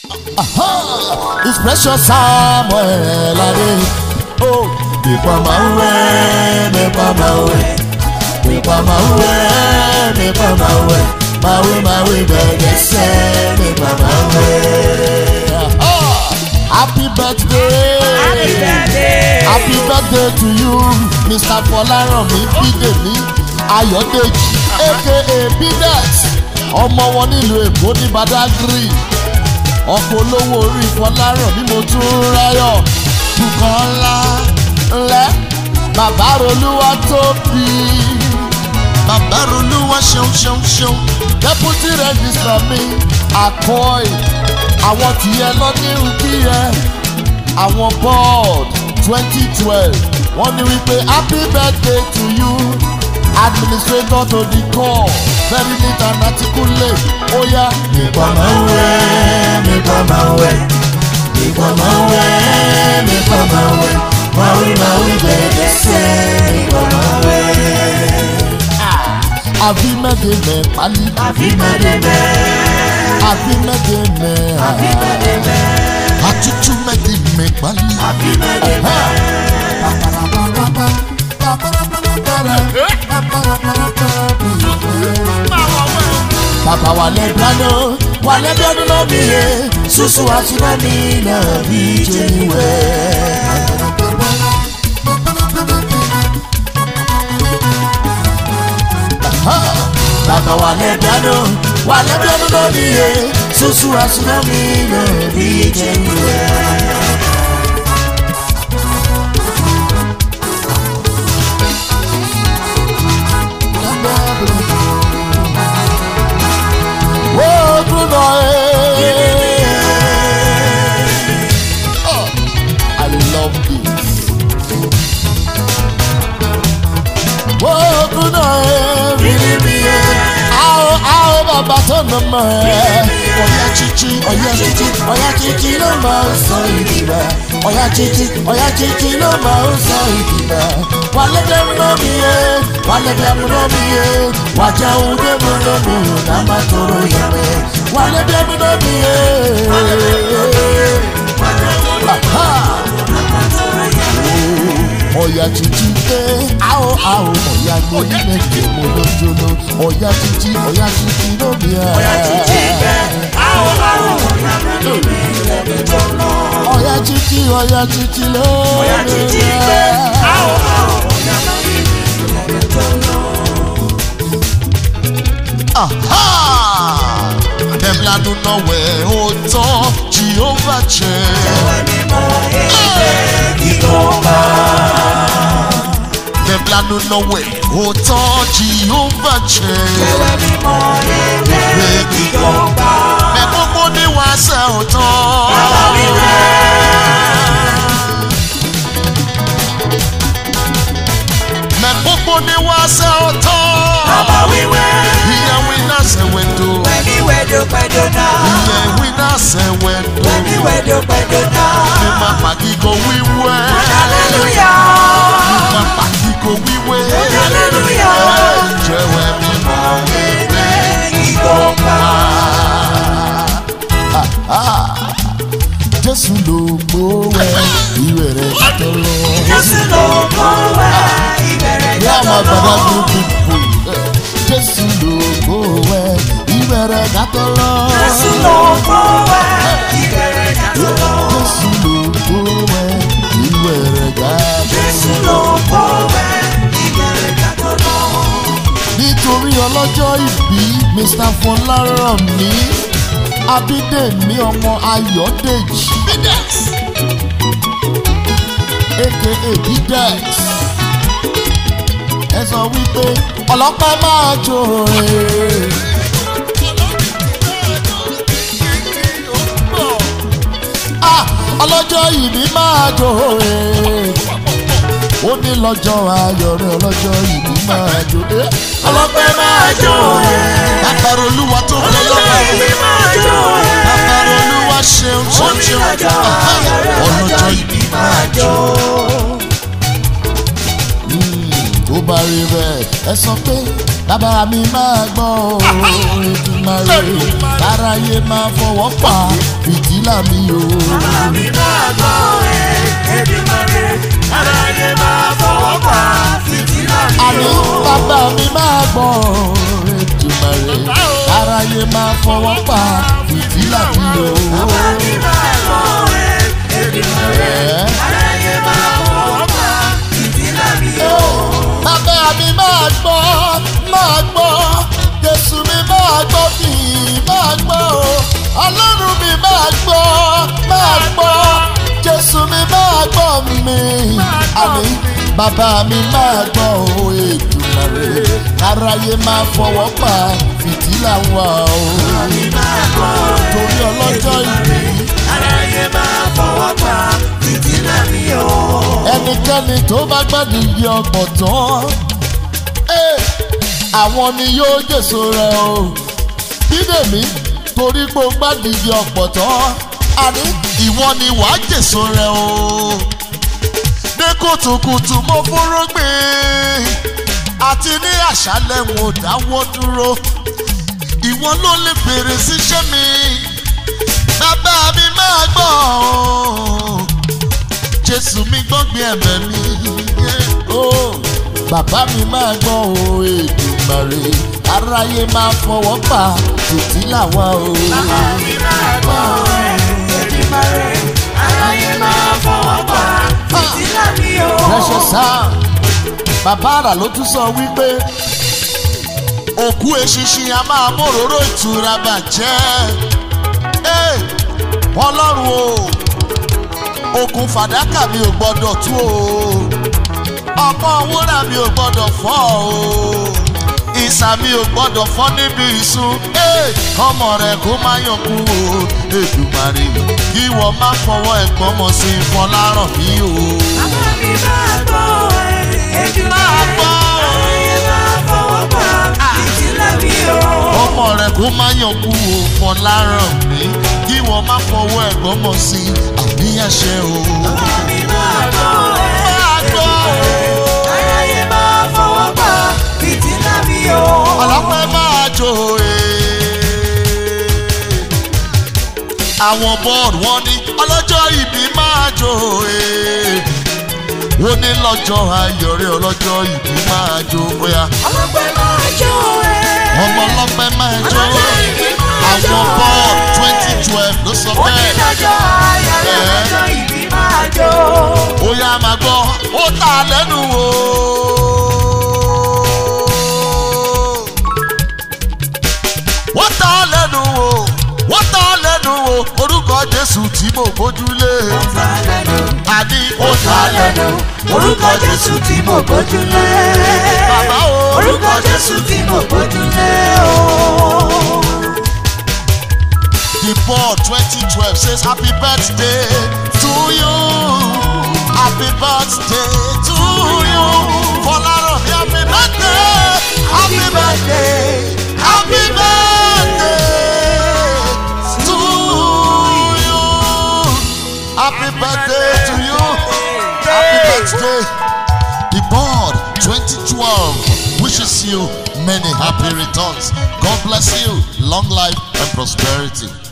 It's precious Samuel Ade. Oh, nípa máa ń wẹ̀, nípa máa ń wẹ̀, nípa máa ń wẹ̀, nípa máa ń wẹ̀, máa wẹ̀ máa wẹ̀ bẹ̀rẹ̀ sẹ́, nípa máa ń wẹ̀. Ah, Happy birthday! Happy birthday. Happy birthday to you, Mr. Fọlárànmí Bídèmí Ayọ̀dèjì aka Bidex ọmọ wọn nílùú Èkó ní Badagry ọkọ̀ olówó orí Fọlárànmí mo tún ráyọ̀ Bùkọ́lá ńlẹ́ bàbá Rolúwa tóbi bàbá Rolúwa ṣeun ṣeun ṣeun deputy registrar mi àkọ́ì àwọn tìyẹ lọ́nírú kíyẹ àwọn board twenty twelve wọ́n ní wípé happy birthday to you administrator to the core very neat and articulate ó yá. nípa máa ń wẹ̀ nípa máa ń wẹ̀ nípa máa ń wẹ̀ nípa máa ń wẹ̀ máa wí máa wí bẹ̀rẹ̀ sẹ́ nípa máa ń wẹ̀. àfi mẹ́tẹ̀ẹ̀mẹ̀ pálí Happy birthday. àfi mẹ́tẹ̀ẹ̀mẹ̀ Happy birthday. àtútù mẹ́tẹ̀ẹ̀mẹ̀ pálí. Happy birthday. Bàbá wà lẹ́gbàánu, wà lẹ́gbàánu lómi yẹ, ṣùṣù àtúnámi náà bí jẹ́niwẹ̀. Bàbá wà lẹ́gbàánu, wà lẹ́gbàánu lómi yẹ, ṣùṣù àtúnámi náà bí jẹ́niwẹ̀. Ogun náà ẹ̀. Oh, I love this. Ogun náà ẹ̀. Bíbí mi ẹ̀. Àwọn àwọn bàbá tó nà mọ̀ ẹ́. Ọ̀yá chichi, ọ̀yá chichi, ọ̀yá chichi ló máa ń sọ ìdí rẹ̀. Ọ̀yá chichi, ọ̀yá chichi ló máa ń sọ ìdí rẹ̀. Wà lẹ́gbẹ̀ẹ́ mú lómi yé, wà lẹ́gbẹ̀ẹ́ mú lómi yé. Wà jẹun dé mú lómi yé, náà má tóró yẹ mẹ́. Wà lẹ́gbẹ̀ẹ́ mú lómi yé. Aha! ọ̀yà títí dé àwọ̀ àwọ̀ ọ̀yà ní méje mo lójúló ọ̀yà títí ọ̀yà títí lómi ẹ̀. Ọ̀yá títí bẹ́. Àwọn àwọn ọ̀yá lómi lẹ́nu tó lọ. ọ̀yà títí ọ̀yà títí lómi ẹ̀. Ọ̀yá títí bẹ́. Àwọn àwọn ọ̀yá lómi lẹ́nu tó lọ. Aha! Dem lanu nọwẹ o tán Jehovah jẹ. Ẹ̀wẹ̀ mímọ́ ẹ̀jẹ̀ kíkọ́ba. Dem lanu nọwẹ o tán Jehovah jẹ. Ẹ̀wẹ̀ mímọ́ ẹ̀jẹ̀ kíkọ́ba. Mẹ gbogbo ní wàásẹ̀ o tán. Bàbá mi rẹ̀. Mẹ gbogbo ní wàásẹ̀ o tán. Bàbá wíwẹ́. Ìyẹn wí náà sẹ̀wẹ̀dọ̀. Wẹ̀mí wẹ̀dọ̀ pẹ̀dọ̀ náà. Ìyẹn wí náà sẹ̀wẹ̀dọ̀. Wẹ̀mí wẹ̀dọ̀ pẹ̀dọ̀ náà. Ní ma pàkíkọ wíwẹ́. Hallelujah. Ní ma pàkíkọ wíwẹ́. Hallelujah. Jẹ́wẹ́ mímọ́ Ẹ̀jẹ̀ kíkọ́ba. Jésù ló gbówẹ́ ìwé rẹ̀ tó lọ. Jésù ló kọ́ wá ìbẹ̀rẹ̀ Yá máa jọ́jọ́ gbàdá lọ. bí pípò. Jésù ló gbówẹ́ ìwé rẹ̀ tó lọ. Jésù ló kọ́ wá ìbẹ̀rẹ̀ jọ́jọ́ lọ. Jésù ló gbówẹ́ ìwé rẹ̀ tó lọ. Jésù ló kọ́ wá ìbẹ̀rẹ̀ jọ́jọ́ lọ. nítorí ọlọ́jọ́ ìbí mr fọlárànmí abídèmí ọmọ ayọ̀dèjì bidex aka bidex ẹ sọ wípé ọlọ́pàá máa jó e. Ah, ọlọ́jọ́ ìbí máa jó e. ó ní lọ́jọ́ ayọ̀ rẹ̀ ọlọ́jọ́ ìbí máa jó e. ọlọ́pàá máa jó e. bàbára olúwa tó kọ́ lọ́pàá Ìbí máa jó ẹ̀. bàbára olúwa ṣeun ṣeun ṣeun Onílọ́jọ́ ayọ̀ rẹ̀ ọlọ́jọ́ ìbí máa jó. jó. tó bá rí bẹ́ẹ̀ ẹ sọ pé bàbá mi máa gbọ́ o Èdùmàrè káráyé máa fọwọ́ pa fìtílà mi o. Bàbá mi máa gbọ́ ẹ, Èdùmàrè, aráyé máa fọwọ́ pa fìtílà mi àní o. bàbá mi máa gbọ́ o Èdùmàrè káráyé máa fọwọ́ pa fìtílà mi o. Bàbá mi máa gbọ́ ẹ, Èdùmàrè, aráyé máa fọwọ́ pa fìtílà mi o. bàbá mi máa gbọ́ máa gbọ́ Jésù mi máa gbọ́ mi máa gbọ́ o Ọlọ́run mi máa gbọ́ máa gbọ́ Jésù mi máa gbọ́ mi àní bàbá mi máa gbọ́ o Èdùmàrè aráyé máa fọwọ́ pa fìtílà wa o Mi máa gbọ́ ẹ, torí ọlọ́jọ́ ìbí aráyé máa fọwọ́ pa fìtílà mi o. ẹnikẹ́ni tó bá gbádùn ibi ọgbọ̀n tán eh, àwọn ni yóò jèso rẹ̀ o bídèmí torí pé o gbádùn ibi ọgbọ̀n tán àní ìwọ ni wàá jèso rẹ̀ o ní kùtùkùtù mo fúnrúgbìn àti ní àṣálẹ̀ wọn ò dáwọ́ dúró ìwọ ló lè bèrè síṣẹ́ mi bàbá mi máa gbọ́ o jésù mi gbọ́ngbìn ẹ̀bẹ̀ mi. ó bàbá mi máa gbọ́ o èdùmàrè aráyé máa fọwọ́ pa fìtílà wa o. Bàbá mi máa gbọ́ ẹ, Èdùmàrè, aráyé máa fọwọ́ pa fìtílà mi o. rẹ́ṣẹ̀ sáà bàbá àrà ló tún sọ wípé òkú eṣinṣin a máa móróró ìtura bàjẹ́ Ẹ́, ọlọ́run o okùn fàdákà mi ò gbọ́dọ̀ tú o ọmọ wúrà mi ò gbọ́dọ̀ fọ́ o ìsà mi ò gbọ́dọ̀ fọ́ níbi ìsun Ẹ́, ọmọ rẹ̀ kó má yànkú o Èdùmàrè kí wọ́n má fọwọ́ ẹ̀gbọ́n mọ̀ sí fọláràn mi o. Bàbá mi máa gbọ́ ẹ, Èdùmàrè, aráyé máa fọwọ́ pa fìtílà mi o. ọmọ rẹ kó má yànkú òfò láràn mí kí wọn má fọwọ́ ẹ̀gbọ́n mọ̀ sí àníyànṣe o. Bàbá mi máa gbọ́ ẹ, Máa gbọ́ o. aráyé máa fọwọ́ pa fìtílà mi o. ọlọ́pẹ́ máa jó e. àwọn bọ́ọ̀lù wọn ní ọlọ́jọ́ ìbí máa jó e. wọ́n ní lọ́jọ́ ayọ̀rẹ́ ọlọ́jọ́ ìbí máa jó bóyá Ọlọ́pẹ́ máa jó ẹ. ọmọ ọlọ́pẹ́ máa jó Ọlọ́jọ́ ìbí máa jó àwọn bọ́ọ̀lù twenty twelve ló sọ Ó ní bẹ́ẹ̀. lọ́jọ́ ayọ̀rẹ́ ọlọ́jọ́ ìbí máa jó. ó yá máa gbọ́ ó tà lẹ́nu o. wọ́n tà lẹ́nu o wọ́n tà lẹ́nu o orúkọ jésù tí mo bójúlé àní ó tà lẹ́nu orúkọ jésù tí mo gbójúlé. bàbá o orúkọ jésù tí mo gbójúlé o. the ball twenty twelve says happy birthday to you happy birthday to you fọlárọ̀ ní happy birthday happy birthday happy birthday to you happy birthday to you happy birthday the board twenty twelve wishes you many happy returns god bless you long life and prosperity.